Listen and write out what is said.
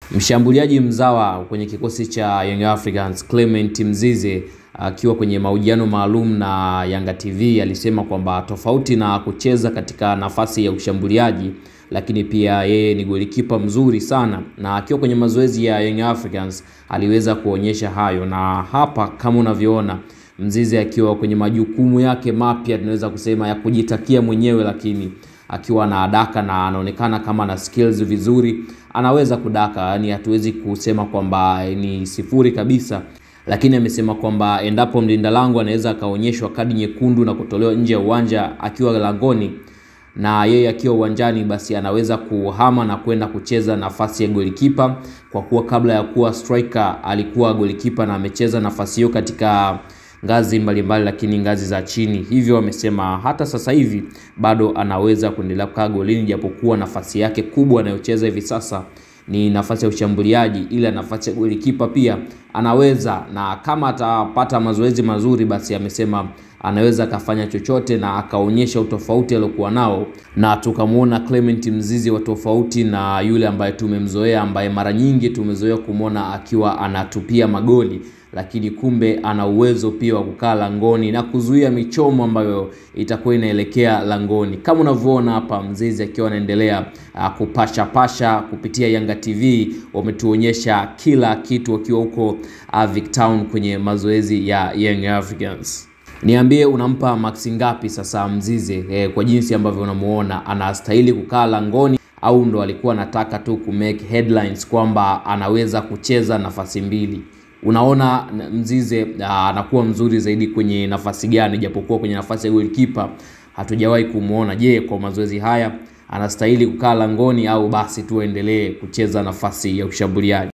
Mshambuliaji mzawa kwenye kikosi cha Young Africans Clement Mzize akiwa kwenye mahojiano maalum na Yanga TV alisema kwamba tofauti na kucheza katika nafasi ya ushambuliaji, lakini pia yeye ni golikipa mzuri sana, na akiwa kwenye mazoezi ya Young Africans aliweza kuonyesha hayo, na hapa kama unavyoona Mzize akiwa kwenye majukumu yake mapya, tunaweza kusema ya kujitakia mwenyewe, lakini akiwa na adaka na anaonekana kama na skills vizuri, anaweza kudaka, yani hatuwezi kusema kwamba ni sifuri kabisa, lakini amesema kwamba endapo mlinda lango anaweza akaonyeshwa kadi nyekundu na kutolewa nje ya uwanja akiwa langoni na yeye akiwa uwanjani, basi anaweza kuhama na kwenda kucheza nafasi ya golikipa, kwa kuwa kabla ya kuwa striker alikuwa golikipa na amecheza nafasi hiyo katika ngazi mbalimbali mbali, lakini ngazi za chini. Hivyo wamesema hata sasa hivi bado anaweza kuendelea kukaa golini, japokuwa nafasi yake kubwa anayocheza hivi sasa ni nafasi ya ushambuliaji, ila nafasi ya golikipa pia anaweza, na kama atapata mazoezi mazuri, basi amesema anaweza akafanya chochote na akaonyesha utofauti aliokuwa nao, na tukamwona Clement Mzize wa tofauti na yule ambaye tumemzoea, ambaye mara nyingi tumezoea kumwona akiwa anatupia magoli lakini kumbe ana uwezo pia wa kukaa langoni na kuzuia michomo ambayo itakuwa inaelekea langoni. Kama unavyoona hapa, Mzize akiwa anaendelea uh, kupasha pasha kupitia Yanga TV, wametuonyesha kila kitu wakiwa huko uh, Victown kwenye mazoezi ya Young Africans. Niambie unampa maksi ngapi sasa Mzize eh, kwa jinsi ambavyo unamuona anastahili kukaa langoni au ndo alikuwa anataka tu kumake headlines kwamba anaweza kucheza nafasi mbili? Unaona Mzize anakuwa mzuri zaidi kwenye nafasi gani? Japokuwa kwenye nafasi ya golikipa hatujawahi kumwona. Je, kwa mazoezi haya anastahili kukaa langoni au basi tu aendelee kucheza nafasi ya ushambuliaji?